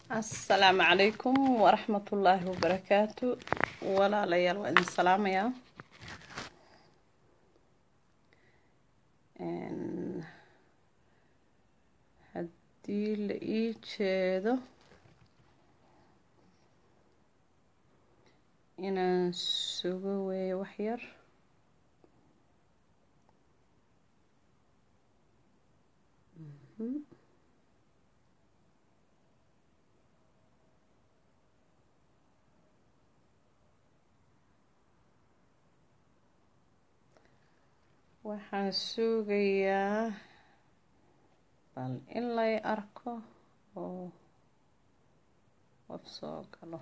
asalaamu calaykum waraxmatullaahi wabarakaatu walaalayaal waa idin salaamayaa haddii la ii jeedo inaan sugo weeyo wax yar waxaan sugayaa bal in lay arko oo qof soo galo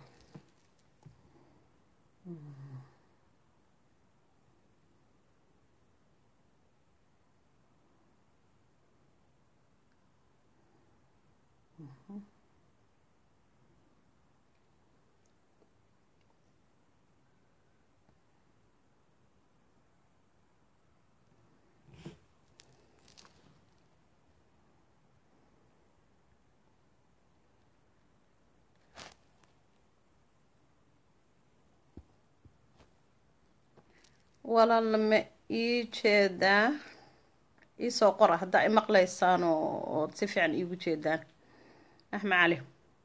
walaal ma ii jeedaa iisoo qora haddaa i maqlaysaan oo ood si fiican iigu jeedaan axmed cali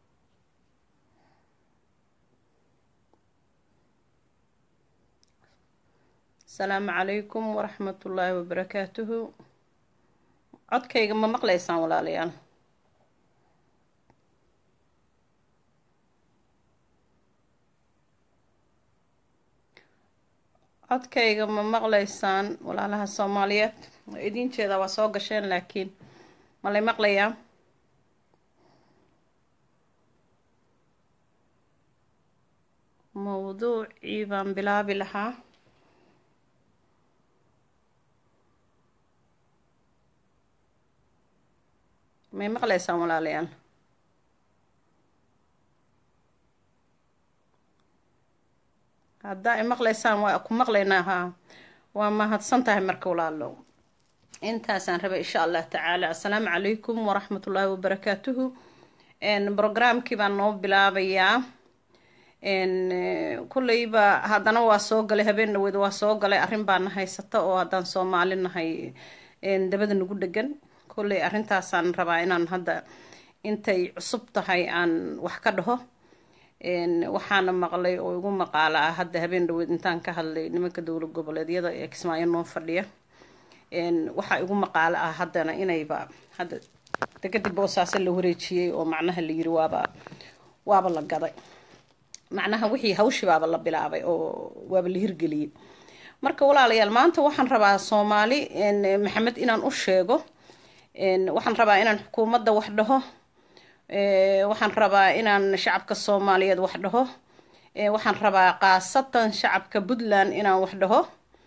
asalaamu calaykum waraxmatullaahi wabarakaatuhu codkayga ma maqlaysaan walaalayaal codkayga ma maqlaysaan walaalaha soomaaliyeed waa idiin jeedaa waa soo gasheen laakiin ma lay maqlayaa mawduucii baan bilaabi lahaa may maqlaysaan walaalayaal haddaa i maqlaysaan waa ku maqlaynaa haa waa mahadsan tahay marka walaalo intaasaan rabay insha allah tacaala assalaamu calaykum waraxmatullaahi wabarakaatuhu brograamkii baan noo bilaabayaa kulleyba haddana waa soo galay habeen dhaweed waa soo galay arrin baana haysata oo haddaan soomaali nahay dabada nagu dhegan kulley arrintaasaan rabaa inaan hadda intay cusub tahay aan wax ka dhaho waxaana maqlay oo igu maqaala ah hadda habeen dhaweed intaan ka hadlay nimanka dowlad goboleedyada ee kismaayo noo fadhiya waxaa igu maqaalo ah haddana inayba hadda dekadib boosaaso la wareejiyey oo macnaha la yiri waaba waaba la gaday macnaha wixii hawshi baaba la bilaabay oo waaba la hirgeliyey marka walaalayaal maanta waxaan rabaa soomaali maxamed inaan u sheego waxaan rabaa inaan xukuumadda wax dhaho waxaan rabaa inaan shacabka soomaaliyeed wax dhaho waxaan rabaa khaasatan shacabka puntland inaan wax dhaho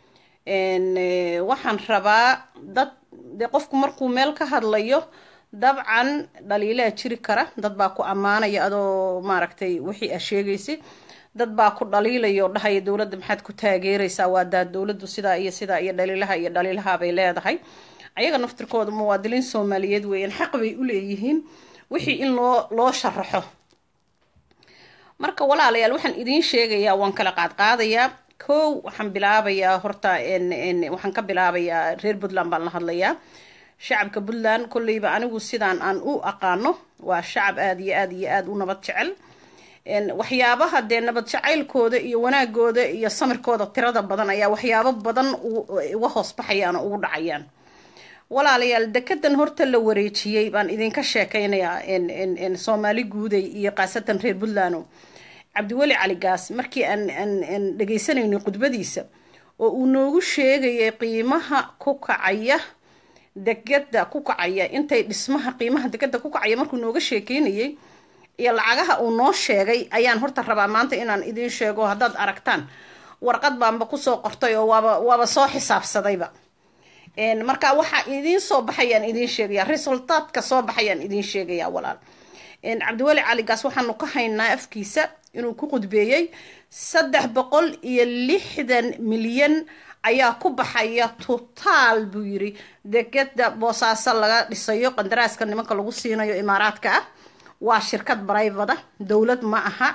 waxaan rabaa dad dee qofku markuu meel ka hadlayo dabcan dhaliilaa jiri kara dad baa ku ammaanaya adoo maaragtay wixii a sheegaysa dad baa ku dhaliilaya oo dhahaya dowladda maxaad ku taageeraysaa waa daa dowladdu sidaa iyo sidaa iyo dhaliilaha iyo dhaliilaha bay leedahay ayaga naftirkooda muwaadiliin soomaaliyeed weeyaan xaq bay u leeyihiin wixii in loo loo sharaxo marka walaalayaal waxaan idiin sheegayaa waan kala qaadqaadayaa kow waxaan bilaabayaa horta waxaan ka bilaabayaa reer puntland baan la hadlayaa shacabka puntland kolleyba anigu sidaan aan u aqaano waa shacab aada iyo aada iyo aada u nabad jecel waxyaabaha dee nabad jacaylkooda iyo wanaagooda iyo samirkooda tirada badan ayaa waxyaabo badan uga hoos baxayaan oo ugu dhacayaan walaalayaal dekedan horta la wareejiyey baan idinka sheekeynayaa soomaali guuday iyo khaasatan reer puntland cabdiweli cali gaas markii aan aan dhagaysanaynay khudbadiisa oo uu noogu sheegayay qiimaha ku kacaya degada ku kacaya intay dhismaha qiimaha degada ku kacaya markuu nooga sheekeynayay iyo lacagaha uu noo sheegay ayaan horta rabaa maanta inaan idiin sheego haddaad aragtaan warqad baanba kusoo qortay oo waaba waaba soo xisaabsadayba marka waxaa idiin soo baxayaan idiin sheegaya resultaadka soo baxayaan idiin sheegaya walaal cabdiweli caligaas waxaanu ka haynaa afkiisa inuu ku qudbeeyey saddex boqol iyo lixdan milyan ayaa ku baxaya totaal buu yiri degeda boosaaso laga dhisayo qandaraaska nimanka lagu siinayo imaaraadka ah waa shirkad brivada dowlad ma aha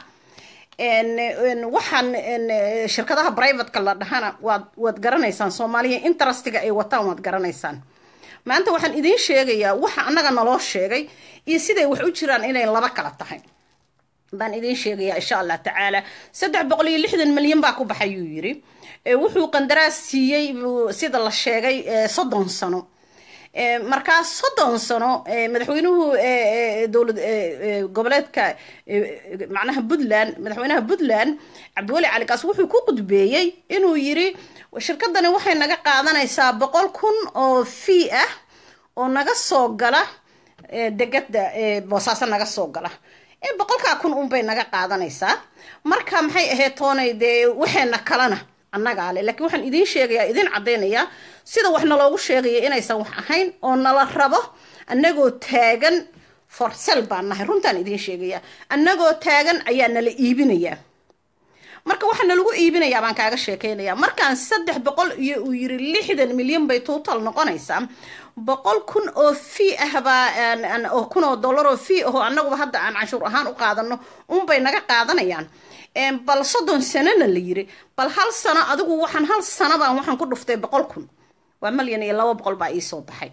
waxaan shirkadaha brivatka la dhahana waad waad garanaysaan soomaaliya interestiga ay wataan waad garanaysaan maanta waxaan idiin sheegayaa waxa annaga naloo sheegay iyo siday wax u jiraan inay laba kala tahay baan idiin sheegayaa insha allah tacaala saddex boqol iyo lixdan milyan baa ku baxay yuu yiri wuxuu qandaraas siiyey sida la sheegay soddon sano markaa soddon sano madaxweynuhu dowlad goboleedka macnaha puntland madaxweynaha puntland cabdiweli cali kaas wuxuu ku qudbeeyey inuu yiri shirkadani waxay naga qaadanaysaa boqol kun oo fee ah oo naga soo gala degada boosaaso naga soo gala boqolkaa kun unbay naga qaadanaysaa marka maxay ahayd toonay dee waxeena kalena annagaa le lakiin waxaan idiin sheegayaa idiin caddaynayaa sida wax naloogu sheegaya inaysan wax ahayn oo nala rabo annagoo taagan forsel baan nahay runtaan idiin sheegayaa annagoo taagan ayaa nala iibinayaa marka waxaa nalagu iibinayaa baan kaaga sheekeynayaa markaan saddex boqol iyo uu yiri lixdan milyan bay total noqonaysaa boqol kun oo fee ah baa oo kun oo dollar oo fee ahoo annaguba hadda aan canshuur ahaan u qaadano unbay naga qaadanayaan bal soddon sanona la yiri bal hal sano adigu waxaan hal sanobaan waxaan ku dhuftay boqol kun waa malyan iyo laba boqol baa iisoo baxay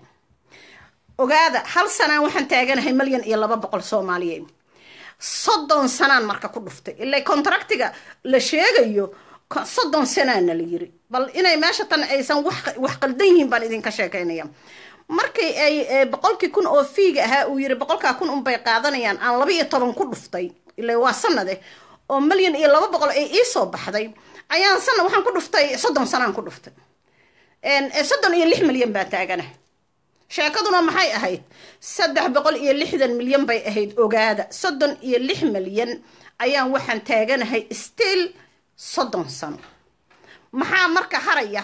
ogaada hal sanaan waxaan taaganahay malyan iyo laba boqol soomaaliyeed soddon sanaan marka ku dhuftay ilaa contractiga la sheegayo soddon sanaana la yiri bal inay meesha tan aysan wax qaldan yihiin baan idinka sheekeynaya markii ay boqolkii kun oo fiiga ahaa uu yiri boqolkaa kun unbay qaadanayaan aan laba iyo toban ku dhuftay ilaa waa sanade oo malyan iyo laba boqol ay iisoo baxday ayaan sana waxaan ku dhuftay soddon sanaan ku dhuftay soddon iyo lix milyan baa taagana sheekaduna maxay ahayd saddex boqol iyo lixdan milyan bay ahayd ogaada soddon iyo lix milyan ayaan waxaan taaganahay still soddon sano maxaa marka haraya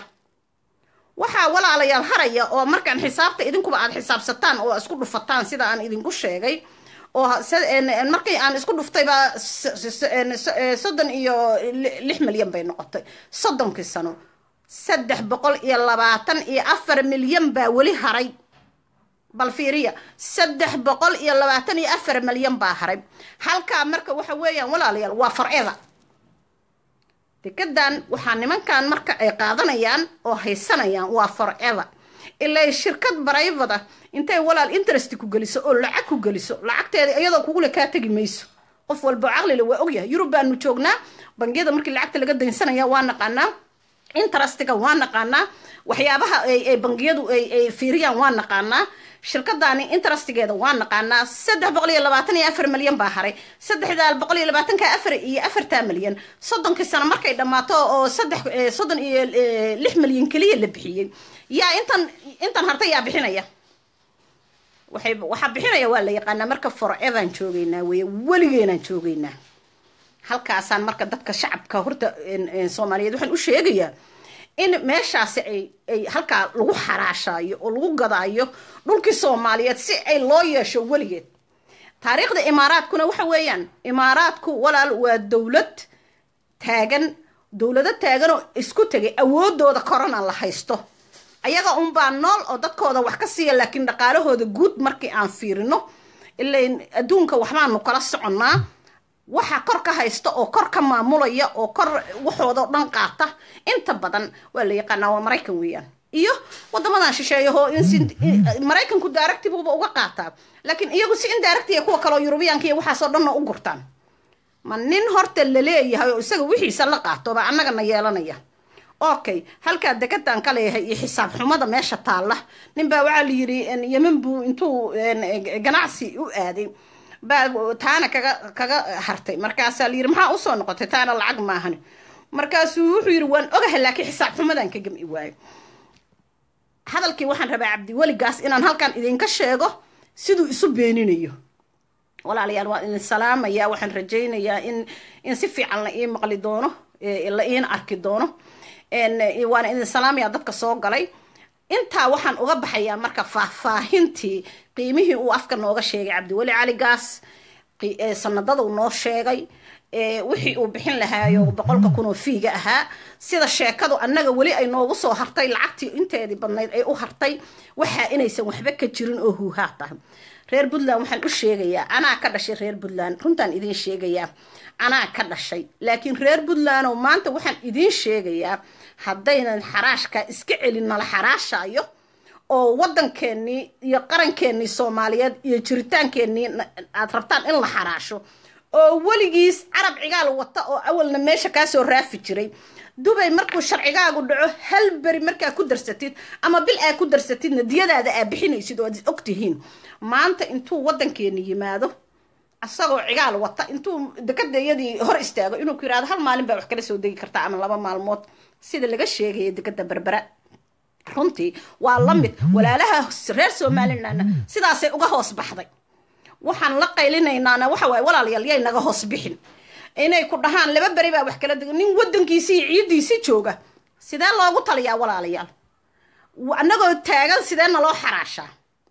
waxaa walaalayaal haraya oo markaan xisaabta idinkuba aad xisaabsataan oo isku dhufataan sida aan idinku sheegay oo markii aan isku dhuftayba soddon iyo lix milyan bay noqotay soddonkii sano saddex boqol iyo labaatan iyo afar milyan baa weli haray bal fiiriya saddex boqol iyo labaatan iyo afar milyan baa haray halkaa marka waxa weeyaan walaalayaal waa farceda degadan waxaa nimankan marka ay qaadanayaan oo haysanayaan waa farceda ilaa shirkad barayvada intay walaal interest ku geliso oo lacag ku geliso lacagteeda iyadoo kugule kaa tegi mayso qof walbo caqlile waa ogyahay yurub baanu joognaa bangiyada markii lacagta laga daynsanaya waa naqaanaa interestiga waa naqaanaa waxyaabaha ay bangiyadu ay fiiriyaan waa naqaanaa shirkadaani interestigeeda waa naqaanaa saddex boqol iyo labaatan iyo afar milyan baa haray saddexdaa boqol iyo labaatanka afar iyo afartaa milyan soddonkii sano markay dhammaato oo saddex soddon iyo lix milyan keliya la bixiyey yaa intan intan harta yaa bixinaya waxay waxaa bixinaya waa la yaqaanaa marka forevan joogeynaa weye weligeenaan joogeynaa halkaasaan marka dadka shacabka horta soomaaliyeed waxaan u sheegayaa in meeshaasi ay ay halkaa lagu xaraashaayo oo lagu gadaayo dhulkii soomaaliyeed si ay loo yeesho weligeed taariikhda imaaraadkuna waxa weeyaan imaaraadku walaal waa dowlad taagan dowlado taagan oo isku tegay awoodooda korona la haysto ayaga unbaa nool oo dadkooda wax ka siiya laakiin dhaqaalahooda guud markii aan fiirino ilain adduunka waxbaanu kala soconnaa waxa kor ka haysta oo kor ka maamulaya oo kor waxooda dhan qaata inta badan waa la yaqaanaa waa maraykan weeyaan iyo wadamadan shisheeyaho maraykanku daaractibuba uga qaataa laakiin iyagu si indaaractiya kuwa kaleo yurubiyaanka iyo waxaasoo dhanna u gurtaan ma nin horta la leeyahay oo isaga wixiisa la qaato baa annagana yeelanaya okay halkaa degadan ka leeyahay iyo xisaab xumada meesha taalla ninbaa waxaa la yiri yeman buu intuu ganacsi u aaday baa taana kaga kaga hartay markaasaa la yiri maxaa usoo noqotay taana lacag maahan markaasuu wuxuu yiri waan ogahay laakiin xisaab xumadan ka gami waayo hadalkii waxaan rabaa cabdiweligaas inaan halkan idinka sheego siduu isu beeninayo walaalayaal waan idin salaamaya waxaan rajaynayaa in in si fiican la ii maqli doono la iina arki doono waana idin salaamaya dadka soo galay intaa waxaan uga baxayaa marka faahfaahintii qiimihii uu afka nooga sheegay cabdiweli cali gaas sanadada uu noo sheegay wixii uu bixin lahaayo boqolka kun oo fiiga ahaa sida sheekadu annaga weli ay noogu soo hartay lacagtii inteedii badnayd ay u hartay waxaa inaysan waxba ka jirin oo huuhaa tahay reer puntland waxaan u sheegayaa anaa ka dhashay reer puntland runtaan idiin sheegayaa anaa ka dhashay laakiin reer puntlandow maanta waxaan idiin sheegayaa haddaynan xaraashka iska celin nala xaraashaayo oo waddankeennii iyo qarankeenii soomaaliyeed iyo jiritaankeenii aad rabtaan in la xaraasho oo weligiis carab cigaal wata oo awalna meesha kaasoo raafi jiray dubay markuu sharcigaagu dhaco hal beri markaa ku darsatid ama bil aa ku darsatidna diyadaada aa bixinaysid oo aad og tihiin maanta intuu waddankeeni yimaado asagoo cigaal wata intuu dekadayadii hor istaago inuu ku yirahdo hal maalin baa wax kala soo degi kartaa ama laba maalmood sida laga sheegaya dekada berbera runtii waa la mid walaalaha reer somalilandna sidaasay uga hoos baxday waxaan la qaylinaynaana waxa waaye walaalayaal yay naga hoos bixin inay ku dhahaan laba beri baa wax kala dega nin waddankiisii iyo ciiddiisii jooga sidee loogu taliyaa walaalayaal annagoo taagan sidee naloo xaraashaa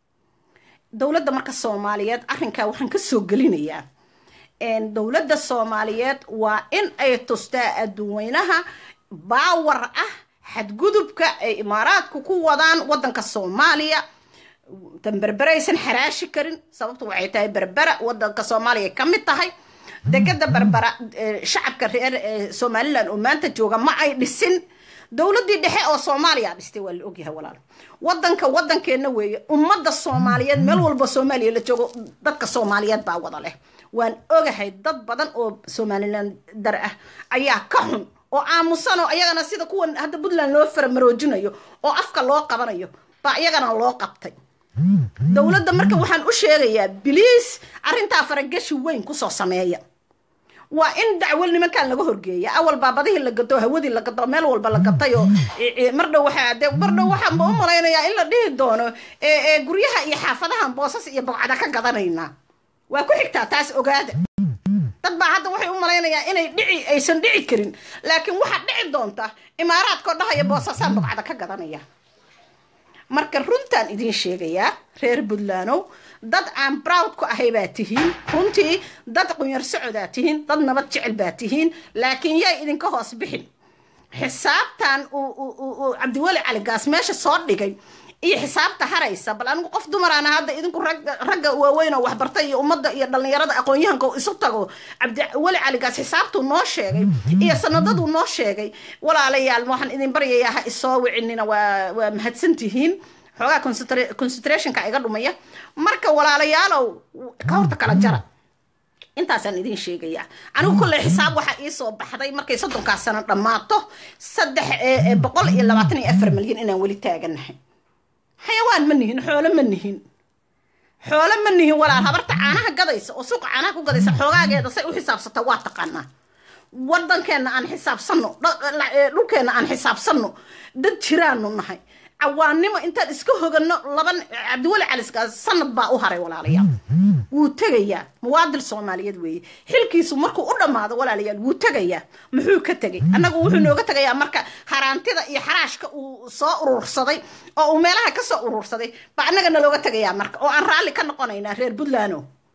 dowladda marka soomaaliyeed arrinkaa waxaan ka soo gelinayaa dowladda soomaaliyeed waa in ay tustaa adduunweynaha baawar ah xadgudubka ay imaaraadku ku wadaan waddanka soomaaliya tan berberaysan xaraashi karin sababtu waxay tahay berbera waddanka soomaaliya ka mid tahay degada berbera shacabka reer somalilan oo maanta jooga ma ay dhisin dowladdii dhexe oo soomaaliya dhistay waa la ogyahay walaal waddanka waddankeenna weeye ummadda soomaaliyeed meel walba soomaaliya la joogo dadka soomaaliyeed baa wada leh waan ogahay dad badan oo somalilan dar ah ayaa ka xun oo aamusan oo ayagana sida kuwan hadda puntland loo faramaroojinayo oo afka loo qabanayo baa iyagana loo qabtay dowladda marka waxaan u sheegayaa biliis arrintaa faragashi weyn kusoo sameeya waa in dacwo nimankan laga horgeeya awal baa badihii la gato hawadii la gato meel walba la gatay oo mardhow waxaa de mardhow waxaanba u malaynayaa in la dhihi doono guryaha iyo xaafadahan boosas iyo bogcada ka gadanaynaa waa ku xigtaa taas ogaada dad baa hadda waxay u malaynayaa inay dhici aysan dhici karin laakiin waxaa dhici doonta imaaraadkoo dhahaya boosasaan bogcada ka gadanaya marka runtaan idiin sheegayaa reer puntlandow dad aan browd ku ahay baa tihiin runtii dad qunyar socodaa tihiin dad nabad jecel baa tihiin laakiin yay idinka hoos bixin xisaabtan uu cabdiweli cali gaas meesha soo dhigay iyo xisaabta haraysa bal anigu qof dumaraana hadda idinku ragga waaweyn oo waxbartay iyo ummadda iyo dhallinyarada aqoon-yahanka isu tago cabdiweli caligaas xisaabtuu noo sheegay iyo sanadaduu noo sheegay walaalayaal waxaan idin baryayaa ha isoo wicinina waa waa mahadsantihiin xoogaa concentrationka iga dhumaya marka walaalayaalow ka horta kala jara intaasaan idin sheegayaa anigu kolley xisaab waxaa iisoo baxday markay soddonkaas sano dhammaato saddex boqol iyo labaatan iyo afar milyan inaan weli taaganahay xayawaan ma nihin xoolo ma nihin xoolo ma nihin walaal habarta caanaha gadaysa oo suuqa caanaha ku gadaysa xoogaageeda say u xisaabsata waa taqaanaa waddankeenna aan xisaabsanno dhulkeenna aan xisaabsanno dad jiraanu nahay cawaannimo intaan iska hoganno laban cabdiweli caliskaas sanad baa u haray walaalayaal wuu tegayaa muwaadil soomaaliyeed weeye xilkiisu markuu u dhammaado walaalayaal wuu tegayaa muxuu ka tegay annagu wuxuu nooga tegayaa marka haraantida iyo xaraashka uu soo urursaday oo uu meelaha ka soo urursaday baa annaga nalooga tegayaa marka oo aan raalli ka noqonaynaa reer puntland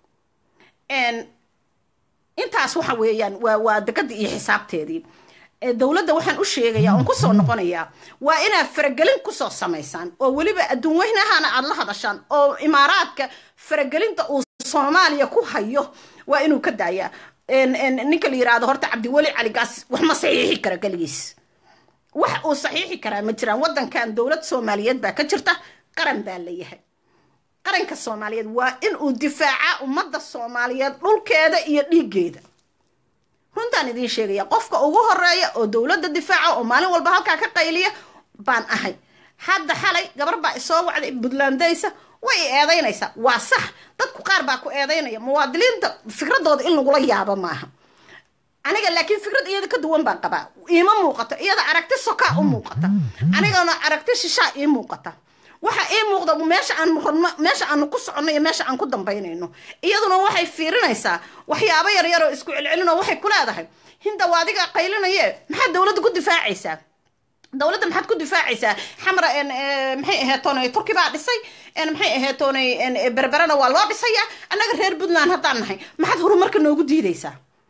intaas waxa weeyaan waa waa degadii iyo xisaabteedii dowladda waxaan u sheegayaa oon kusoo noqonayaa waa inaad faragelin kusoo samaysaan oo weliba adduun weynahana aada la hadashaan oo imaaraadka faragelinta uu soomaaliya ku hayo waa inuu ka daayaa ninka la yirahdo horta cabdiweli caligaas wax ma saxiixi kara keligiis wax uu saxiixi karaa ma jiraan waddankan dowlad soomaaliyeed baa ka jirta qaran baa leeyahay qaranka soomaaliyeed waa in uu difaacaa ummadda soomaaliyeed dhulkeeda iyo dhiiggeeda runtaan idiin sheegaya qofka ugu horeeya oo dowladda difaaca oo maalin walba halkaa ka qayliya baan ahay hadda xalay gabar baa isoo wacday puntlandaysa way i eedaynaysaa waa sax dadku qaar baa ku eedaynaya muwaadiliinta fikradooda in lagula yaabo maaha aniga laakiin fikrad iyada ka duwan baan qabaa iima muuqato iyada aragti sokaa u muuqata anigana aragti shishaa ii muuqata waxa ii muuqda meesha aan rabno meesha aanu ku soconno iyo meesha aan ku dambaynayno iyaduna waxay fiirinaysaa waxyaabo yaryar oo isku celcelin oo waxay ku leedahay hinda waa adiga qaylinaye maxaad dowladda ku difaacaysaa dowladda maxaad ku difaacaysaa xamra maxay aheetoonay turki baa dhisay maxay aheetoonay berberana waa loo dhisayaa annaga reer puntland haddaan nahay maxaad horumarka noogu diidaysaa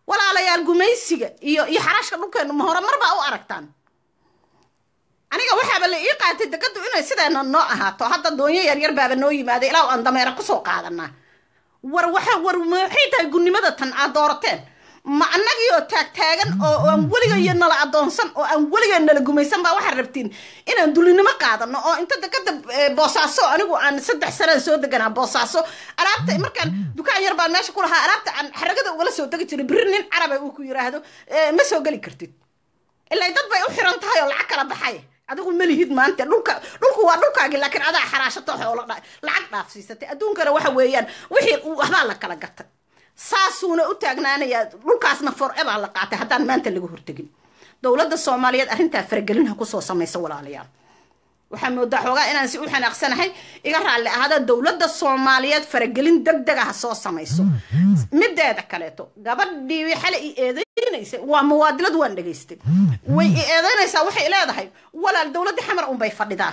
walaalayaal gumaysiga iyo iyo xaraashka dhulkeenu ma hore marbaa u aragtaan aniga waxaaba la ii qaatay dekadu inay sideena noo ahaato hadda doonyo yaryar baaba noo yimaaday ilaa aan dameera kusoo qaadanaa war waxa war maxay tahay gunnimada tan aad doorateen ma annagii oo taagtaagan oo aan weligayo nala adoonsan oo aan weliga nala gumaysan baa waxaad rabtiin inaan dulinimo qaadano oo inta dekada boosaaso anigu aan saddex sanada soo deganaa boosaaso alaabta markaan dukaan yar baan meesha ku lahaa alaabta aan xaragada ugala soo degi jiray biri nin caraba uu ku yiraahdo ma soo geli kartid ilaa dad bay u xiran tahay oo lacag kala baxay adigu ma lihid maanta dhulka dhulku waa dhulkaagi laakiin adaa xaraashato xoolo lacag dhaafsiisatay adduunkana waxa weeyaan wixii waxbaa la kala gatay saasuuna u taagnaanayaa dhulkaasna forever la qaatay haddaan maanta laga hortegin dowladda soomaaliyeed arrintaa faragelin ha kusoo samaysa walaalayaal waxaa moodaa xoogaa inaan si u xanaaqsanahay iga raalli ahaada dowladda soomaaliyeed faragelin deg dega ha soo samayso mideeda kaleeto gabadhii xale i eedeynaysa waa muwaadilad waan dhegaystay way i eedeynaysaa waxay leedahay walaal dowladdii xamar unbay fadhidaan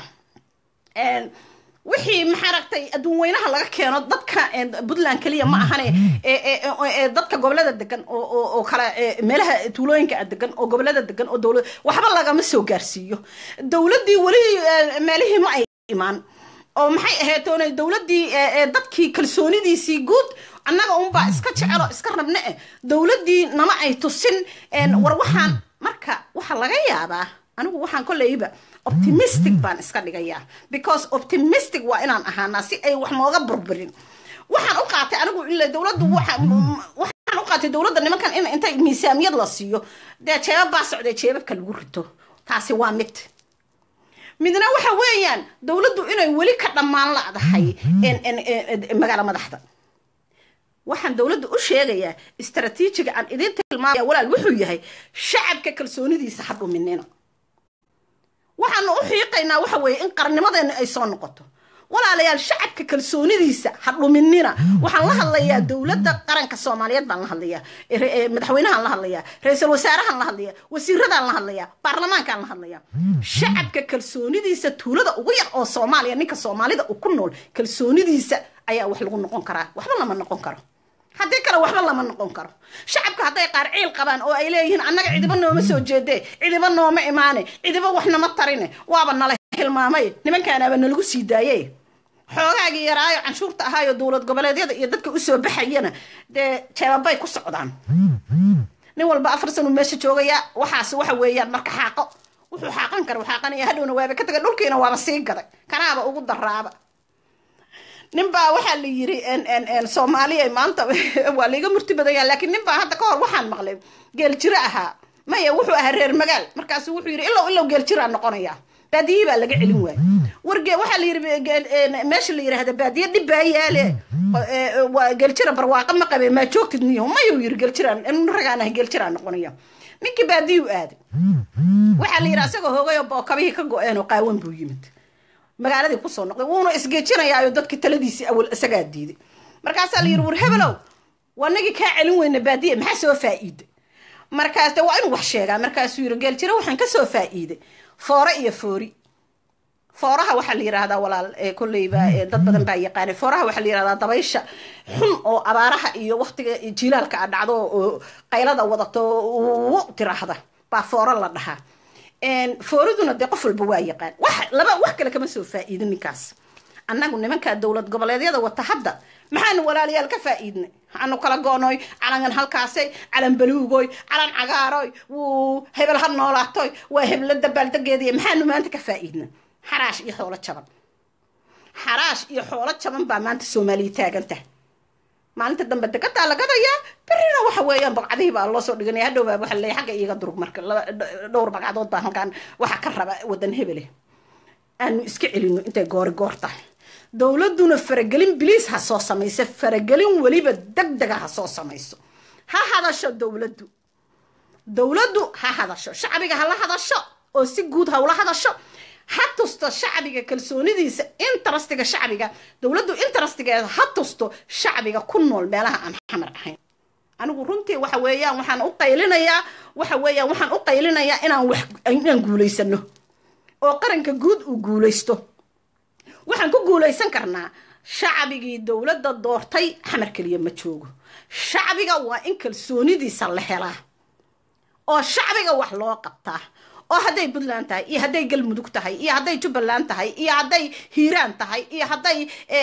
wixii maxaa ragtay adduun weynaha laga keeno dadka puntland keliya ma ahane dadka gobolada degan oo kale meelaha tuulooyinka degan oo gobolada degan oo dowlad waxba lagama soo gaarsiiyo dowladdii weli meelihii ma ay imaan oo maxay ahayd oonay dowladdii dadkii kalsoonidiisii guud annaga unbaa iska jecelo iska rabne eh dowladdii nama ay tusin war waxaan marka waxaa laga yaabaa anigu waxaan kolleyba optimistic baan iska dhigayaa because optimistic waa inaan ahaanaa si ay wax nooga burburin waxaan u qaatay anigu ila dowladdu waxaan u qaatay dowladda nimankan in intay miisaamiyad la siiyo dee jeebab baa socdee jeebabka lagu rito taasi waa mid midna waxa weeyaan dowladdu inay weli ka dhammaan ladahay magaalo madaxda waxaan dowladda u sheegayaa istraatiijiga aan idiin tilmaamaya walaal wuxuu yahay shacabka kalsoonidiisa ha dhuminina waxaanu u xiiqaynaa waxa weeye in qarnimadeena ay soo noqoto walaalayaal shacabka kalsoonidiisa ha dhuminina waxaan la hadlayaa dowladda qaranka soomaaliyeed baan la hadlayaa madaxweynahaan la hadlayaa ra-iisul wasaarahaan la hadlayaa wasiiradaan la hadlayaa baarlamaankaan la hadlayaa shacabka kalsoonidiisa tuulada ugu yar oo soomaaliya ninka soomaalida uu ku nool kalsoonidiisa ayaa wax lagu noqon karaa waxba lama noqon karo haddii kale waxba lama noqon karo shacabka hadday qaar ciil qabaan oo ay leeyihiin annaga cidiba nooma soo jeedee cidiba nooma imaane cidiba wax nama tarine waaba nala hilmaamay nimankaanaaba nalagu sii daaye xoogaagii yaraayo canshuurta ahaayo dowlad goboleedyada iyo dadka usoo baxayana dee jeebabay ku socdaan nin walba afar sanu meesha joogaya waxaas waxa weeyaan marka xaaqo wuxuu xaaqan kara xaaqanaya hadhowna waaba ka tagay dhulkiina waaba sii gaday kanaaba ugu daraaba nin baa waxaa la yiri soomaaliya maanta waa laiga murti badanya laakiin nin baa hadda ka hor waxaan maqlay geeljiro ahaa maya wuxuu ahaa reer magaal markaasu wuxuu yidhi ilow ilow geeljiraa noqonaya baadiye baa laga celin waaya warge waxaa la yidhi meesha la yidhaahda baadiye dhib baa yaale waa geeljira barwaaqo ma qabe maa joogtid niyo mayuu yidhi geeljiraan ragaan ah geeljiraa noqonaya ninkii baadiyuu aaday waxaa la yidhi asagoo hoogay oo bookabihii ka go-een oo qaawan buu yimid magaaladii kusoo noqday wuuna isgeejinayaayo dadkii taladiisii awal isagaa diiday markaasaa la yidhi war hebelow wanagii kaa celin weyna baadiye maxaa soo faa'iiday markaas de waa inuu wax sheegaa markaasuu yidhi geeljiro waxaan kasoo faa'iiday foore iyo foori fooraha waxaa la yidhaahdaa walaal kolleyba dad badan baa yaqaanay fooraha waxaa la yidhahdaa dabaysha xun oo abaaraha iyo waktiga jilaalka a dhacdo oo qaylada wadato u tiraahda baa fooro la dhahaa fooriduna dee qof walba waa yaqaan wax laba wax kale kama soo faa'iidin ninkaas annagu nimankaa dowlad goboleedyada wata hadda maxaanu walaalayaal ka faa'iidnay waxaanu kala goonoy calangan halkaasay calan baluugoy calan cagaaroy wuu hebel ha noolaatoy waa hebla dabaaldegeediya maxaanu maanta ka faa'iidnay xaraash iyo xoolo jaban xaraash iyo xoolo jaban baa maanta soomaaliya taagantah maalinta dambe degadaa la gadayaa berrina waxa weeyaan baqcadihii baa loo soo dhiganaya hadhow baa waxa leeyahay xagga iiga durug marka laba dhowr baqcadood baa halkaan waxa ka raba wadan hebele aanu iska celino intay goori goor tahay dowladduna faragelin biliis ha soo samayso faragelin weliba deg dega ha soo samayso ha hadasho dowladdu dowladdu ha hadasho shacbiga hala hadasho oo si guud ha ula hadasho ha tusto shacbiga kalsoonidiisa intarastiga shacbiga dowladdu intarastigeeda ha tusto shacbiga ku nool meelaha aan xamar ahayn anigu runtii waxa weeyaan waxaan u qaylinayaa waxa weeyaan waxaan u qaylinayaa inaan wax inaan guulaysano oo qaranka guud uu guulaysto waxaan ku guulaysan karnaa shacbigii dowladda doortay xamar keliya ma joogo shacbiga waa in kalsoonidiisa la helaa oo shacbiga wax loo qabtaa oo hadday puntland tahay iyo hadday galmudug tahay iyo hadday jubbaland tahay iyo hadday hiiraan tahay iyo hadday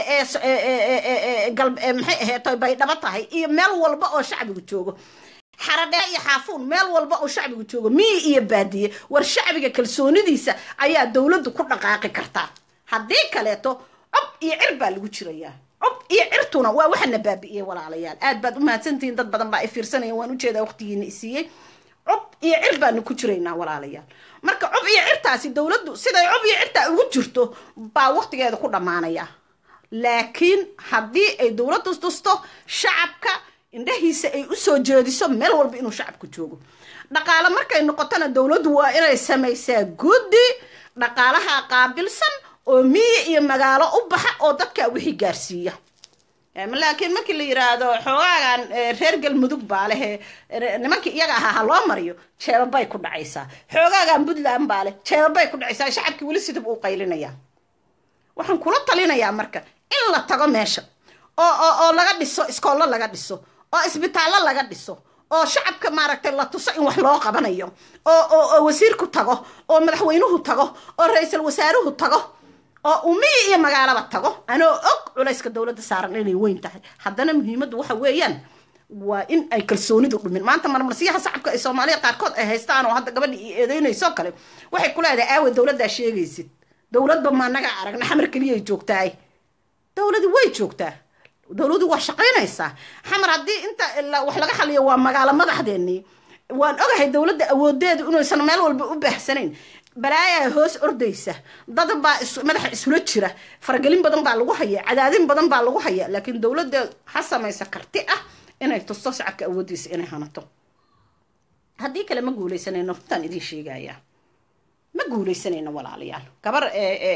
maxay aheeto baydhabo tahay iyo meel walba oo shacbigu joogo xaradheer iyo xaafuun meel walba oo shacbigu joogo miyi iyo baadiye war shacbiga kalsoonidiisa ayaa dowladdu ku dhaqaaqi kartaa haddii kaleeto cob iyo cir baa lagu jirayaa cob iyo cirtuna waa waxana baabi'iyey walaalayaal aad baad u mahadsantihiin dad badan baa i fiirsanaya waan ujeedaa waqtigiina isiiyey cob iyo cir baanu ku jiraynaa walaalayaal marka cob iyo cirtaasi dowladdu siday cob iyo cirtaa ugu jirto baa waqtigeeda ku dhammaanaya laakiin haddii ay dowladdu tusto shacabka indhahiisa ay u soo jeediso meel walba inuu shacabku joogo dhaqaale markay noqotona dowladdu waa inay samaysaa guddi dhaqaalaha qaabilsan oo miyi iyo magaalo u baxa oo dadkaa wixii gaarsiiya laakiin markii la yiraahdo xoogaagan reer galmudug baa lehe nimankii iyaga ahaa ha loo mariyo jeebabay ku dhacaysaa xoogaagan puntland baa leh jeebabay ku dhacaysaa shacabkii weli sidib uu qaylinaya waxaan kula talinayaa marka in la tago meesha oo oo oo laga dhiso iskoollo laga dhiso oo isbitaallo laga dhiso oo shacabka maaragtay la tuso in wax loo qabanayo oo oo oo wasiirku tago oo madaxweynuhu tago oo ra-iisul wasaaruhu tago oo umiyi iyo magaalaba tago anoo og culayska dowladda saaran inay weyn tahay haddana muhiimaddu waxa weeyaan waa in ay kalsoonidu dhumin maanta marmarsiyaha shacabka ay soomaaliya qaarkood ay haystaan oo hadda gabadha i eedeynayso kale waxay ku leedahay aawe dowladdaa sheegaysid dowladba maanaga aragna xamar keliyay joogtaay dowladi way joogtaa dowladu waa shaqaynaysaa xamar haddii inta wax laga xaliyo waa magaalo madaxdeennii waan ogahay dowladda awoodeedu inaysan meel walba u baahsanayn balaayaa hoos ordaysa dad baa madaxa isula jira faragelin badan baa lagu haya cadaadin badan baa lagu haya laakiin dowladda ha samaysa karti ah inay tusto shacabka awoodiisa inay hanato haddii kale ma guuleysanayno runtaan idiin sheegaya ma guuleysanayno walaalayaal gabar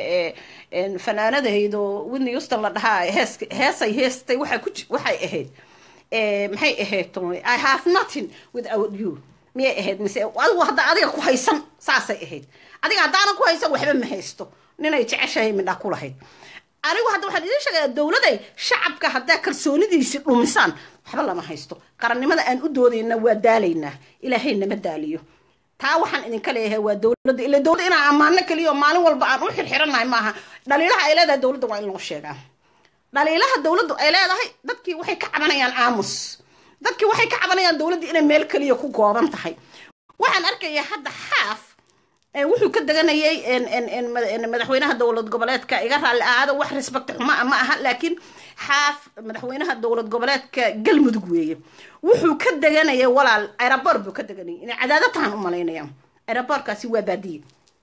fanaanadahaydoo whitney houston la dhahaa hees heesay heestay waxay ku waxay ahayd maxay ahayd i have nothing without you miyay ahayd mise adigu hadda adiga ku haysan saasay ahayd adiga haddaanan ku haysan waxba ma haysto ninay jeceshahay midhaa ku lahayd anigu hadda waxaan idiin sheegayaa dowladay shacabka haddaa kalsoonidiisi dhumisaan waxba lama haysto qarannimada aan u doodayna waa daalaynaa ilaahay nama daaliyo taa waxaan idinka leeyahay waa dowladda ila dowladda inaan ammaano keliya oo maalin walba aan u xirxirannahay maaha dhaliilaha ay leedahay dowladda waa in loo sheegaa dhaliilaha dowladdu ay leedahay dadkii waxay ka cabanayaan aamus dadkii waxay ka cabanayaan dowladda inay meel keliya ku gooban tahay waxaan arkayaa hadda xaaf wuxuu ka deganayay madaxweynaha dowlad goboleedka iga raalli ahaada wax respect xuma ma aha laakiin xaaf madaxweynaha dowlad goboleedka galmudug weeye wuxuu ka deganayay walaal aeroboor buu ka deganayay inay cadaado tahan u malaynaya aeroboorkaasi waa baadiye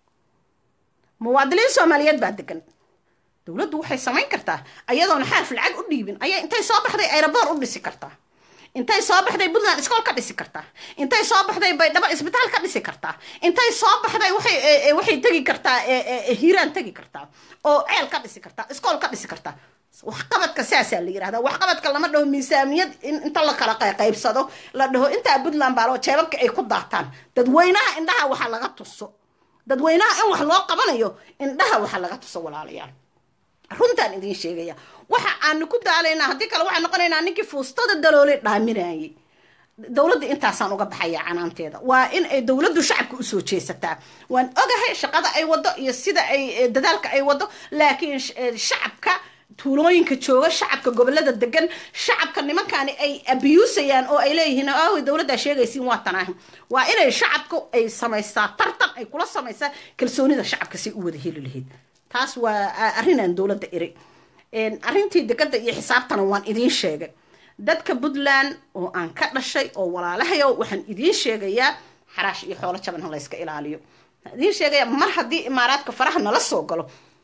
muwaadiniin soomaaliyeed baa degan dowladdu waxay samayn kartaa ayadoona xaaf lacag u dhiibin ayay intay soo baxday aeroboor u dhisi kartaa intay soo baxday puntland iskool ka dhisi kartaa intay soo baxday baydhabo isbitaal ka dhisi kartaa intay soo baxday waxay waxay tegi kartaa hiiraan tegi kartaa oo ceel ka dhisi kartaa iskool ka dhisi kartaa waxqabadka saasaa la yirahdaa waxqabadka lama dhaho miisaamiyad inta la kala qaybsado la dhaho intaa puntland baaloo jeebabka ay ku daataan dadweynaha indhaha waxa laga tuso dadweynaha in wax loo qabanayo indhaha waxa laga tuso walaalayaal runtaan idiin sheegaya waxa aanu ku daalaynaa haddii kale waxaan noqonaynaa ninkii fuustada daloole dhaaminayay dowladda intaasaan uga baxaya canaanteeda waa in ay dowladdu shacabka usoo jeesataa waan ogahay shaqada ay wado iyo sida ay dadaalka ay wado laakiin shacabka tuulooyinka jooga shacabka gobolada degan shacabka nimankaani ay abiyuusayaan oo ay leeyihiin aawi dowladdaa sheegaysiin waa tanaahi waa inay shacabku ay samaysaa tartan ay kula samaysaa kalsoonida shacabka si u wada heli lahayd taas waa arrinaan dowladda iri arrintii degada iyo xisaabtana waan idiin sheegay dadka puntland oo aan ka dhashay oo walaalahayo waxaan idiin sheegayaa xaraash iyo xoolo jaban ha layska ilaaliyo waxaan idiin sheegayaa mar haddii imaaraadka faraha nala soo galo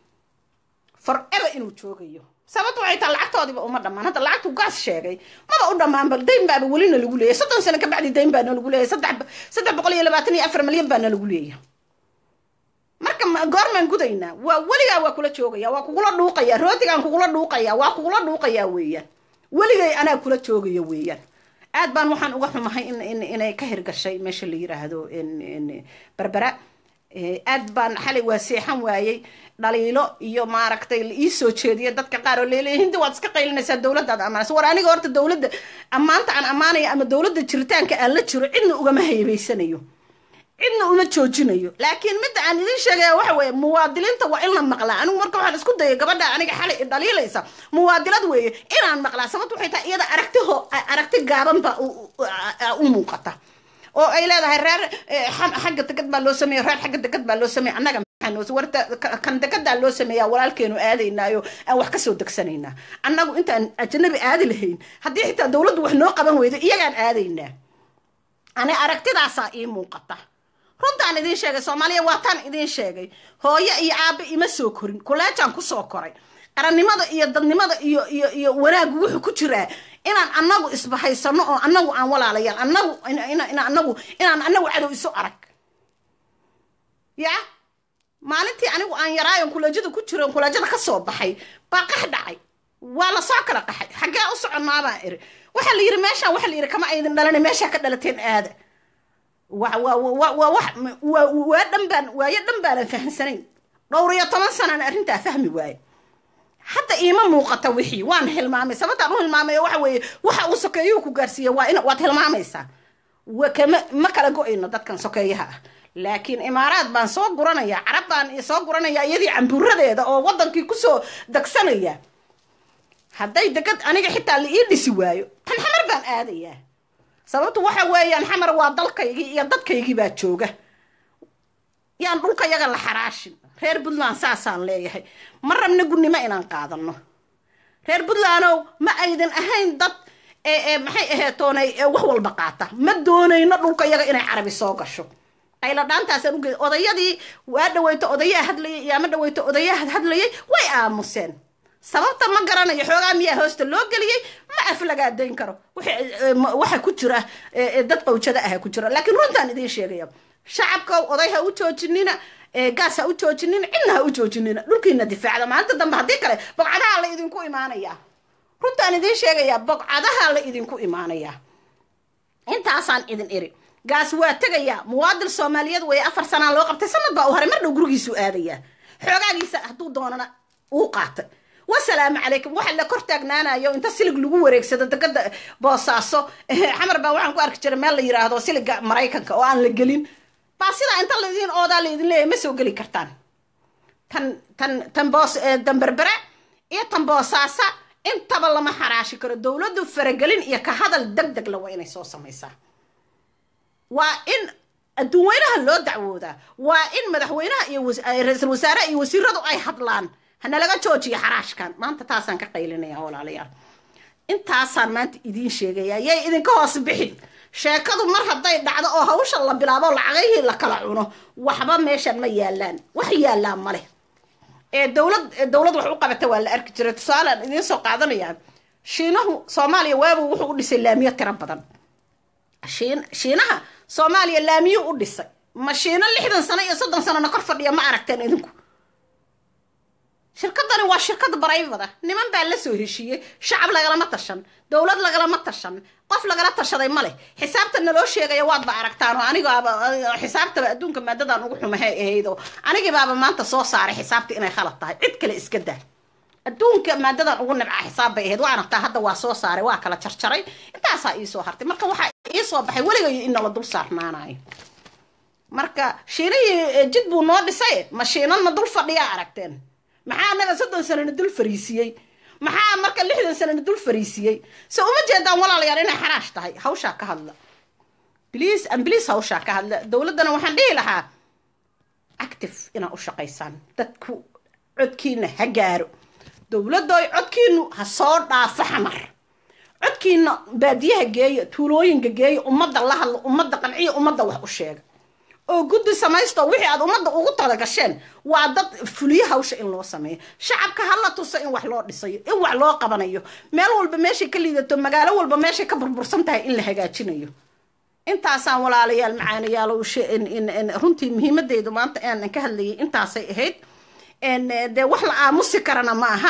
forever inuu joogayo sababta waxay taha lacagtoodiiba uma dhammaan hadda lacagtu gaas sheegay maba u dhammaanba dayn baaba welina lagu leeyahy soddon sano kabacdi dayn baana lagu leeyahy saddex saddex boqol iyo labaatan iyo afar milyan baana lagu leeyahay marka goormaan gudaynaa waa weligaa waa kula joogaya waa kugula dhuuqaya rootigaan kugula dhuuqaya waa kugula dhuuqayaa weeyaan weligay anaa kula joogaya weeyaan aad baan waxaan uga xumahay in inay ka hirgashay meesha la yiraahdo berbera aad baan xalay waa seexan waayey dhaliilo iyo maaragtay la ii soo jeediya dadka qaar oo leeleya hindi waad iska qaylinaysaa dowladdaad ammaanaysa war aniga horta dowladda ammaanta aan ammaanaya ama dowladda jiritaanka aan la jiro cidna ugama haybaysanayo cidna uma joojinayo laakiin midda aan idiin sheegaya waxa weeye muwaadiliinta waa in la maqlaa anigu marka waxaan isku dayay gabadha aniga xalay dhaliilaysa muwaadilad weeye inaan maqlaa sababta waxay tahay iyada aragtiho aragti gaaban baa u muuqata oo ay leedahay reer xagga degad baa loo sameeya reer xagga degad baa loo sameeya annaga warta kan degadaa loo sameeyaa walaalkeenu aadaynaayo aan wax kasoo degsanaynaa annagu intaan ajanabi aadi lahayn haddii xitaa dowladdu wax noo qaban weydo iyagaan aadaynaa ani aragtidaasaa ii muuqata runtaan idiin sheegay soomaaliya waa taan idiin sheegay hooyo iyo aabe ima soo korin kuleejaan kusoo koray qarannimada iyo dadnimada iyo iyo iyo wanaagu wuxuu ku jiraa inaan anagu isbahaysano oo anagu aan walaalayaal anagu anagu inaan anagu cadow isu arag ya maalintii anigu aan yaraayon kuleejada ku jiro kuleejada kasoo baxay baa qax dhacay waa lasoo kala qaxay xaggee u soconnaabaan iri waxaa la yiri meeshaan waxaa la yiri kama aydin dhalana meeshaa ka dhalateen aada waa dhan baan waayo dhan baanan fahamsanayn dhowr iyo toban sanaan arrintaa fahmi waaye hadda iima muuqata wixii waan hilmaamay sababtaan u hilmaamay waxa weeye waxa uu sokeeyuhu ku gaarsiiya waa in waad hilmaamaysaa kama ma kala go-ayno dadkan sokeeyaha ah laakiin imaaraad baan soo guranaya carab baan soo guranaya iyadii cambuuradeeda oo wadankii kusoo degsanaya hadday degad aniga xitaa la ii dhisi waayo tan xamar baan aadayaa sababtu waxa weeyaan xamar waa dalkaygii iyo dadkaygii baa jooga yaan dhulka yaga la xaraashin reer puntland saasaan leeyahay ma rabna gunnimo inaan qaadano reer puntlandow ma aydan ahayn dad maxay aheetoonay wax walba qaata ma doonayno dhulka yaga inay carabi soo gasho qayla dhaantaasaan uge odayadii waa dhaweyto odayaa hadlayay iyo ama dhaweyto odayaa hadlayay way aamuseen sababta ma garanayo xoogaa miyaa hoosta loo geliyey ma aflagaadayn karo waxa ku jira dad qawjada ah ku jira laakiin runtaan idiin sheegaya shacabka oday ha u joojinina gaas ha u joojinina cidna ha u joojinina dhulkiina difaacda maalinta dambe haddii kale bogcadaha la idinku imaanayaa runtaan idiin sheegayaa bogcadaha la idinku imaanayaa intaasaan idin iri gaas waa tegayaa muwaadil soomaaliyeed weeye afar sanaa loo qabtay sanad baa u haray mar dhow gurigiisuu aadayaa xoogaagiisa hadduu doonana uu qaatay wasalaamu calaykum waxa la kor taagnaanayo inta silig lagu wareegsado degada boosaaso xamar baa waxaan ku arki jiray meel la yiraahdo siliga maraykanka oo aan la gelin baa sidaa inta laydin oodaa laydin leeyahay ma soo geli kartaan tan tan tan boos damberbere iyo tan boosaasa intaba lama xaraashi karo dowladdu faragelin iyo ka hadal deg deg la waa inay soo samaysaa waa in adduunweynaha loo dacwoodaa waa in madaxweynaha iyo ra-iisul wasaaraha iyo wasiiradu ay hadlaan hana laga joojiyo xaraashkan maanta taasaan ka qaylinaya walaalayaal intaasaan maanta idiin sheegaya yay idinka hoos bixin sheekadu mar hadday dhacdo oo hawsha la bilaabo lacagayhii la kala cuno waxba meeshan ma yaalaan wax yaallaan maleh ee dowlad dowlad wax u qabata waa la arki jiray tusaalaan idiin soo qaadanayaa shiinahu soomaaliya waabu wuxuu u dhisay laamiyo tiro badan shiin shiinaha soomaaliya laamiyo u dhisay ma shiino lixdan sano iyo soddon sanona kor fadhiya ma aragteen idinku shirkadani waa shirkad barayvada niman baa la soo heshiiyey shacab lagalama tashan dowlad lagalama tashan qof lagala tashaday ma leh xisaabta naloo sheegaya waadba aragtaan oo anigaaba xisaabtaba adduunka maadadan ugu xumahay ahaydoo anigiibaaba maanta soo saaray xisaabta inay khalad tahay cid kale iska daa adduunka maadadan ugu nibcaa xisaab bay ahayd waa aragtaa hadda waa soo saaray waa kala jarjaray intaasaa iisoo hartay marka waxaa iisoo baxay weligay in nala dul saarnaanayo marka shiinihii jid buu noo dhisay ma shiinanna dul fadhiyaa aragteen maxaa anaga soddon sanana dul fariisiyey maxaa marka lixdan sanana dul fariisiyey se uma jeedaan walaalayaal inay xaraash tahay hawshaa ka hadla bliis ambliis hawshaa ka hadla dowladdana waxaan dhihi lahaa active inaad u shaqaysaan dadku codkiina ha gaaro dowladooy codkiinu ha soo dhaafo xamar codkiina baadiyaha geeya tuulooyinka geeya ummadda la hadlo ummadda qanciya ummadda wax u sheega oo guddi samaysto wixii aad ummadda ugu talagasheen waa dad fuliyo hawsha in loo sameeyo shacabka hala tuso in wax loo dhisayo in wax loo qabanayo meel walba meeshay ka liidato magaalo walba meeshay ka burbursan tahay in la hagaajinayo intaasaan walaalayaal macaanayaal runtii muhiimadeydu maanta aanan ka hadlayay intaasay ahayd dee wax la aamusi karana ma aha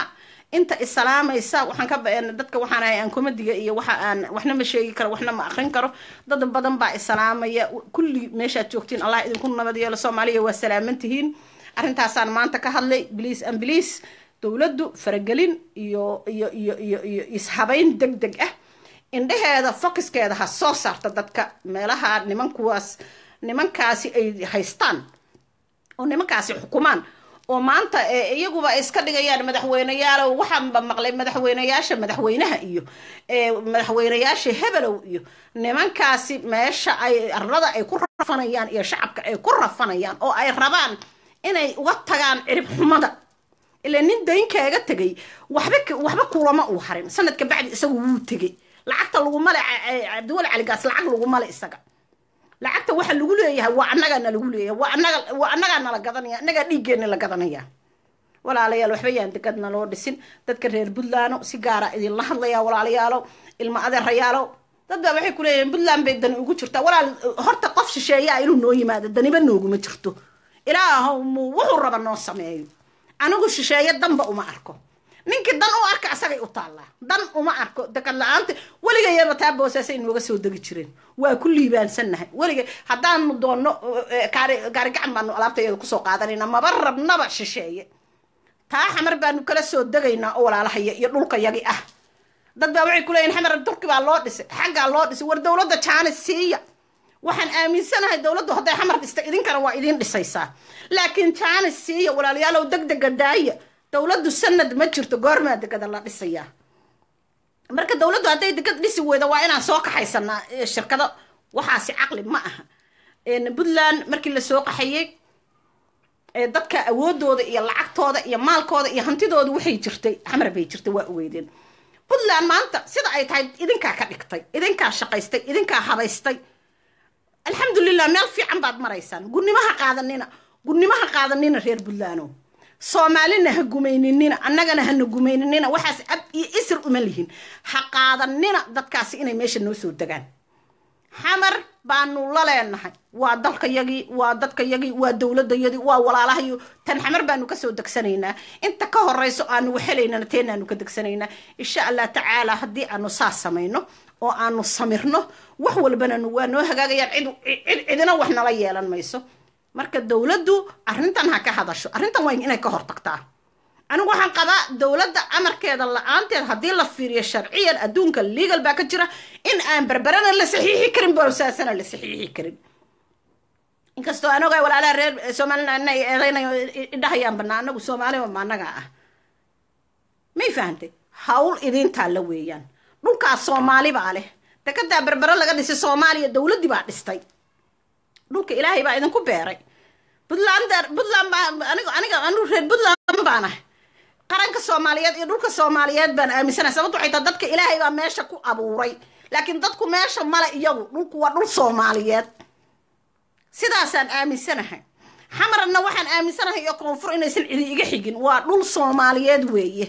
inta isalaamaysa waxaan ka dadka waxaan ahay aan komadiga iyo waxa aan waxna ma sheegi karo waxna ma akrin karo dad badan baa isalaamaya kulli meeshaad joogtiin allah idinku nabad yeelo soomaaliya waa salaaman tihiin arrintaasaan maanta ka hadlay bliis an bliis dowladdu faragelin iyo iyo iyo iyo iyo ishabayn deg deg ah indhaheeda focuskeeda ha soo saarta dadka meelaha nimankuwaas nimankaasi ay haystaan oo nimankaasi xukumaan oo maanta iyaguba ay iska dhigayaan madaxweyneyaalow waxaanba maqlay madaxweyneyaasha madaxweynaha iyo madaxweyneyaasha hebelow iyo nimankaasi meesha ay arlada ay ku rafanayaan iyo shacabka ay ku rafanayaan oo ay rabaan inay uga tagaan cirib xumada ilaa nin daynkaaga tegay waxba waxba kulama uu harin sanadka bacdi isagu wuu tegay lacagta lagumale cabdiwali caligaas lacag lagumale isaga lacagta waxa lagu leeyahay waa annagaana lagu leeyahay waa annaga waa annagaa nala gadanaya annagaa dhiiggeenna la gadanaya walaalayaal waxba yaan degadna loo dhisin dadka reer puntland si gaara idinla hadlaya walaalayaalo ilma adeerayaalo dad baa waxay kuleeyihiin puntland bay dani ugu jirtaa walaal horta qof shisheeyaa inuu noo yimaado daniba nooguma jirto ilaahow muu wuxuu raba noo sameeyo anigu shisheeye danba uma arko ninkii dan u arka asagay u taallaa dan uma arko dekad la-aanta weligayaba taa boosaasay nooga soo degi jireen waa ku liibaansannahay weligay haddaanu doonno gaari gaari gacan baanu alaabtayada kusoo qaadanayna maba rabnaba shisheeye taa xamar baanu kala soo degaynaa oo walaalahaya iyo dhulka yagi ah dad baa waxay kuleeyihin xamar turki baa loo dhisay xaggaa loo dhisay war dowladda jaanis siiya waxaan aaminsanahay dowladdu hadday xamar dhistay idinkana waa idiin dhisaysaa laakiin jaanis siiya walaalayaalow deg dega daaya dowladdu sanad ma jirto goormaa degada la dhisayaa marka dowladdu hadday degad dhisi weyda waa inaan soo kaxaysanaa shirkado waxaasi caqli ma aha puntland markii lasoo qaxayey dadka awoodooda iyo lacagtooda iyo maalkooda iyo hantidooda waxay jirtay xamar bay jirtay waa ogeydeen puntland maanta sida ay tahay idinkaa ka dhigtay idinkaa shaqaystay idinkaa habaystay alxamdulilah meel fiican baad maraysaan gurnimaha qaadanina gurnimaha qaadanina reer puntlandow soomaalina ha gumayninina annagana hana gumayninina waxaas ab iyo isir uma lihin ha qaadanina dadkaasi inay meesha noo soo degaan xamar baanu la leenahay waa dalkayagii waa dadkayagii waa dowladayadii waa walaalahayo tan xamar baanu kasoo degsanaynaa inta ka horeyso aanu waxhelaynana teenaanu ka degsanaynaa insha allah tacaala haddii aanu saas samayno oo aanu samirno wax walbana waa noo hagaagayaan cid cidina wax nala yeelan mayso marka dowladdu arrintan ha ka hadasho arrintan waa inay ka hortagtaa anigu waxaan qabaa dowladda amarkeeda la-aanteed haddii la fiiriyo sharciyan adduunka legal baa ka jira in aan berberana la saxiixi karin boosaasana la saxiixi karin inkastoo aan ogahay walaalaha reer somaliland inay eedeynayo idhahayaan banaa anagu soomaaliba ma annaga ah may fahantay hawl idintaa la weeyaan dhulkaas soomaali baa leh dekadaa berbero laga dhisay soomaaliya dowladdii baa dhistay dhulka ilaahay baa idinku beeray puntland puntland baa aniga aniga anigu reer puntland baan ah qaranka soomaaliyeed iyo dhulka soomaaliyeed baan aaminsanahay sababto waxay tahay dadka ilaahay baa meesha ku abuuray laakiin dadku meesha male iyagu dhulku waa dhul soomaaliyeed sidaasaan aaminsanahay xamarna waxaan aaminsanahay iyo koonfur inaysan cidi iga xigin waa dhul soomaaliyeed weeye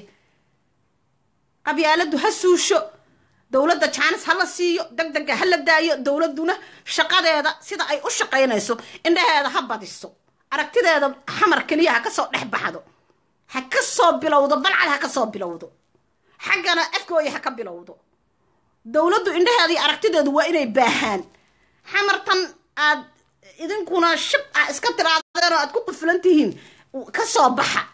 qabyaaladu ha suusho dowladda jaanis ha la siiyo deg dega ha la daayo dowladduna shaqadeeda sida ay u shaqaynayso indhaheeda ha badiso aragtideeda xamar keliya ha kasoo dhex baxdo ha ka soo bilowdo balcad ha ka soo bilowdo xaggana afkooya ha ka bilowdo dowladdu indhaheeda iyo aragtideedu waa inay baahaan xamartan aad idinkuna shib ah iska tiraadeen oo aad ku qufulan tihiin ka soo baxa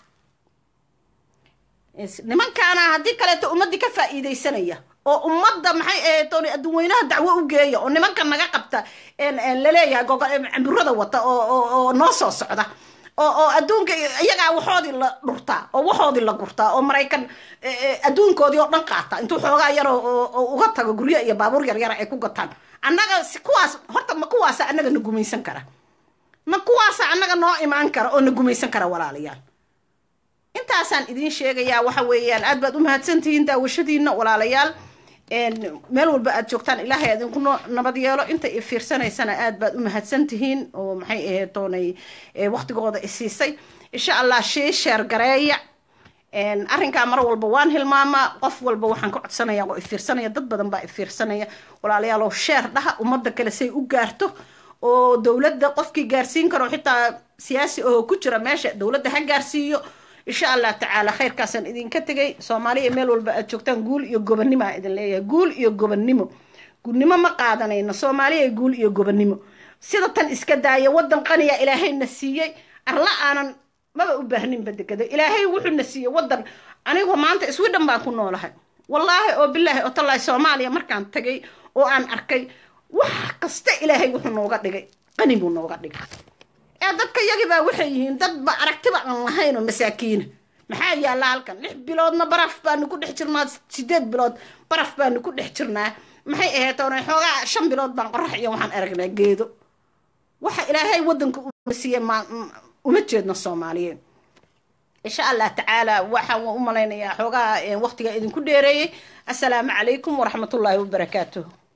nimankaana haddii kaleeto ummaddii ka faa'iidaysanaya oo ummadda maxay ahayd oon adduunweynaha dacwo u geeya oo nimanka naga qabta laleeyahay camburada wata oo noo soo socda oo oo adduunka iyagaa waxoodii la dhurtaa oo waxoodii la gurtaa oo maraykan adduunkoodii oo dhan qaata intuu xoogaa yar oo uga tago guryo iyo baabuur yaryara ay ku gataan annaga kuwaas horta ma kuwaasa annaga na gumaysan kara ma kuwaasa annaga noo imaan kara oo na gumaysan kara walaalayaal intaasaan idiin sheegayaa waxa weeyaan aad baad u mahadsantihiin daawashadiina walaalayaal meel walba aad joogtaan ilaahay idinku nabad yeelo inta i fiirsanaysana aad baad u mahadsantihiin oo maxay ahayd oonay waqtigooda isiisay insha allah shii sheer gareeya arrinkaa mar walba waan hilmaamaa qof walba waxaan ka codsanaya oo ifiirsanaya dad badan baa ifiirsanaya walaalayaalow sheer dhaha ummadda kale say u gaarto oo dowladda qofkii gaarsiin karo xitaa siyaasi oo ku jira meesha dowladda ha gaarsiiyo insha allah tacaala khayrkaasaan idinka tegay soomaaliya meel walba aad joogtaan guul iyo gobonnimo aan idin leeyahay guul iyo gobonnimo gudnimo ma qaadanayno soomaaliya guul iyo gobonnimo sida tan iska daaya waddan qaniya ilaahayna siiyey arla aanan maba u baahninba degado ilaahay wuxuuna siiyey waddan anigoo maanta sweden baan ku noolahay wallaahi oo bilaahi oo tallaahi soomaaliya markaan tagay oo aan arkay wax kasta ilaahay wuxuu nooga dhigay qani buu nooga dhigay ee dadka yagibaa waxay yihiin dadba aragtiba aan lahaynoo masaakiina maxaa yaalla halkan lix biloodna baraf baanu ku dhex jirnaa sideed bilood baraf baanu ku dhex jirnaa maxay ahayd oona xoogaa shan bilood baan qorax iyo waxaan aragnaa geedo waxa ilaahay waddanka u siiye ma uma jeedno soomaaliyeed insha allah tacaala waxaan u malaynayaa xoogaa waqtiga idinku dheereeyey assalaamu calaykum waraxmatullaahi wabarakaatuh